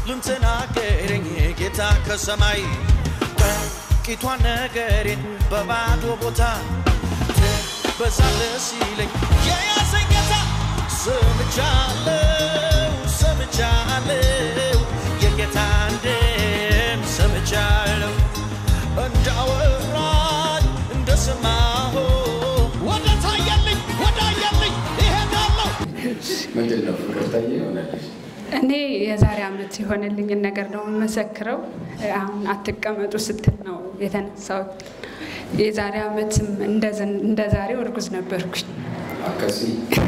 ልንተናገረኝ ጌታ ከሰማይ ጥቂቷን ነገሬን በባዶ ቦታ በዛለ ሲለኝ የያዘኝ ጌታ ሰምቻለሁ ሰምቻለሁ የጌታን ድምፅ ሰምቻለሁ እንዳወራኝ እንደሰማሁ ወደ ታየልኝ ወደ አየልኝ ይሄዳለሁ ምንድን ነው ፍቅር ታየ ይሆናለች እኔ የዛሬ ዓመት የሆነልኝን ነገር ነው የምመሰክረው። አሁን አትቀመጡ ስትል ነው የተነሳሁት። የዛሬ ዓመትም እንደ ዛሬው እርጉዝ ነበርኩኝ አከሲ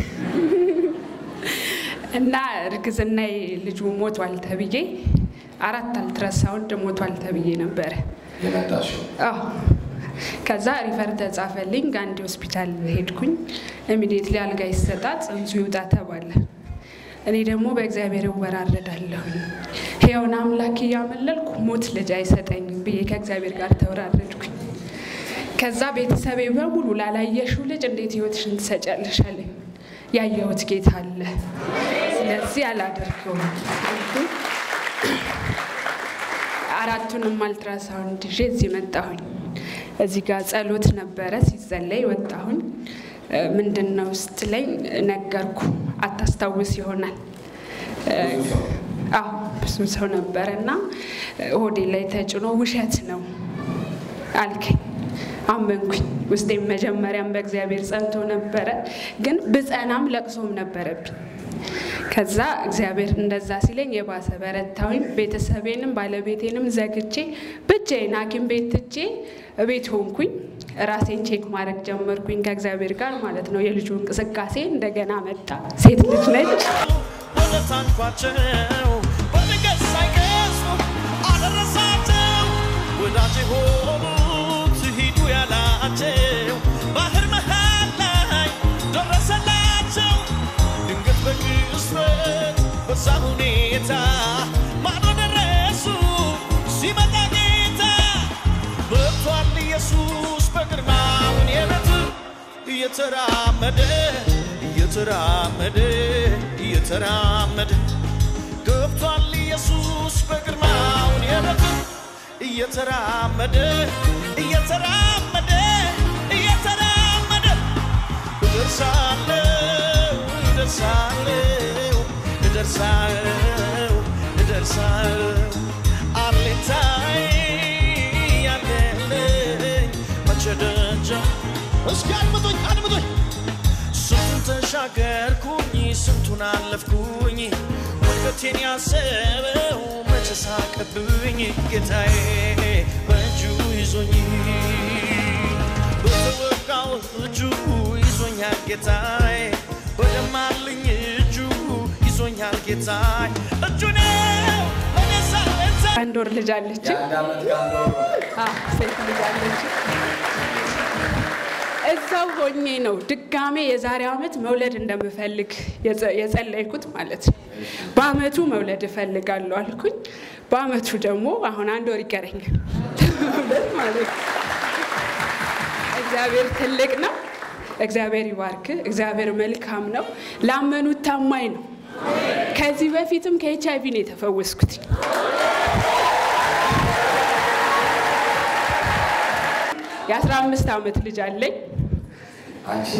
እና እርግዝና ልጁ ሞቷል ተብዬ አራት አልትራሳውንድ ሞቷል ተብዬ ነበረ። የመጣሽው አዎ ከዛ ሪፈር ተጻፈልኝ። ጋንዲ ሆስፒታል ሄድኩኝ። ኢሚዲየትሊ አልጋ ይሰጣት ጽንሱ ይውጣ ተባለ። እኔ ደግሞ በእግዚአብሔር እወራረዳለሁኝ ሕያውን አምላክ እያመለልኩ ሞት ልጅ አይሰጠኝም ብዬ ከእግዚአብሔር ጋር ተወራረድኩኝ። ከዛ ቤተሰቤ በሙሉ ላላየሽው ልጅ እንዴት ህይወትሽን ትሰጫለሽ አለኝ። ያየሁት ጌታ አለ፣ ስለዚህ አላደርገውም አልኩኝ። አራቱንም አልትራሳውንድ ይዤ እዚህ መጣሁኝ። እዚህ ጋር ጸሎት ነበረ ሲጸለይ ወጣሁኝ። ምንድን ነው ስትለኝ ነገርኩ። አታስታውስ ይሆናል አዎ ብዙ ሰው ነበረ እና ሆዴ ላይ ተጭኖ ውሸት ነው አልከኝ። አመንኩኝ። ውስጤም መጀመሪያም በእግዚአብሔር ጸንቶ ነበረ፣ ግን ብጸናም ለቅሶም ነበረብኝ። ከዛ እግዚአብሔር እንደዛ ሲለኝ የባሰ በረታዊም ቤተሰቤንም ባለቤቴንም ዘግቼ ብቻዬን ሐኪም ቤት ትቼ ቤት ሆንኩኝ። ራሴን ቼክ ማድረግ ጀመርኩኝ ከእግዚአብሔር ጋር ማለት ነው። የልጁ እንቅስቃሴ እንደገና መጣ። ሴት ልጅ ነች። ወደ ታንኳቸው በድንገት ሳይገጹ አደረሳቸው ወዳጅ ሆኑት ሂዱ ያላቸው ባህር መሃል ላይ ደረሰላቸው ድንገት በቅጽበት በዛ ሁኔታ ማዶ ደረሱ ሲመጣ ጌታ መጥቷል ኢየሱስ በግርማውን የቤት እየተራመደ እየተራመደ እየተራመደ ገብቷል ኢየሱስ በግርማውን የቤት እየተራመደ እየተራመደ እየተራመደ እደርሳለሁ እደርሳለሁ እደርሳለሁ እደርሳለሁ አለኝታዬ ያለልኝ መቼ ደጃ እስኪ አድምጡኝ አድምጡኝ ስንቱን ተሻገርኩኝ ስንቱን አለፍኩኝ ውድቀቴን ያሰበው መቼ ሳቀብኝ ጌታዬ በእጁ ይዞኝ በተወጋው እጁ ይዞኛል ጌታዬ በደማልኝ እጁ ይዞኛል ጌታዬ እጁ ነው ለኔሳ አንድ ወር ልጅ አለች። የአንድ ዓመት ከአንድ ወር አዎ፣ ሴት ልጅ አለች። እዛው ሆኜ ነው ድጋሜ የዛሬ ዓመት መውለድ እንደምፈልግ የጸ- የጸለይኩት ማለት ነው። በአመቱ መውለድ እፈልጋለሁ አልኩኝ። በአመቱ ደግሞ አሁን አንድ ወር ይቀረኛል ለመውለድ ማለት ነው። እግዚአብሔር ትልቅ ነው። እግዚአብሔር ይባርክ። እግዚአብሔር መልካም ነው። ላመኑት ታማኝ ነው። ከዚህ በፊትም ከኤች አይቪ ነው የተፈወስኩት። የአስራ አምስት ዓመት ልጅ አለኝ። አንቺ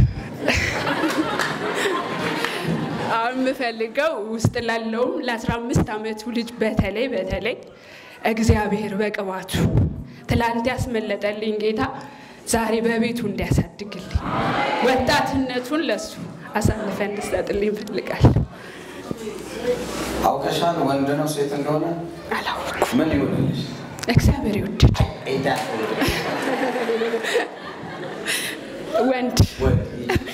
አሁን የምፈልገው ውስጥ ላለውም ለአስራ አምስት ዓመቱ ልጅ በተለይ በተለይ እግዚአብሔር በቅባቱ ትላንት ያስመለጠልኝ ጌታ ዛሬ በቤቱ እንዲያሳድግልኝ ወጣትነቱን ለሱ አሳልፈ እንድሰጥልኝ እፈልጋለሁ። አውቀሻል ወንድ ነው ሴት እንደሆነ አላወኩም። ምን ይሆንልሽ እግዚአብሔር ይወደድ ኤዳ ወንድ ወንድ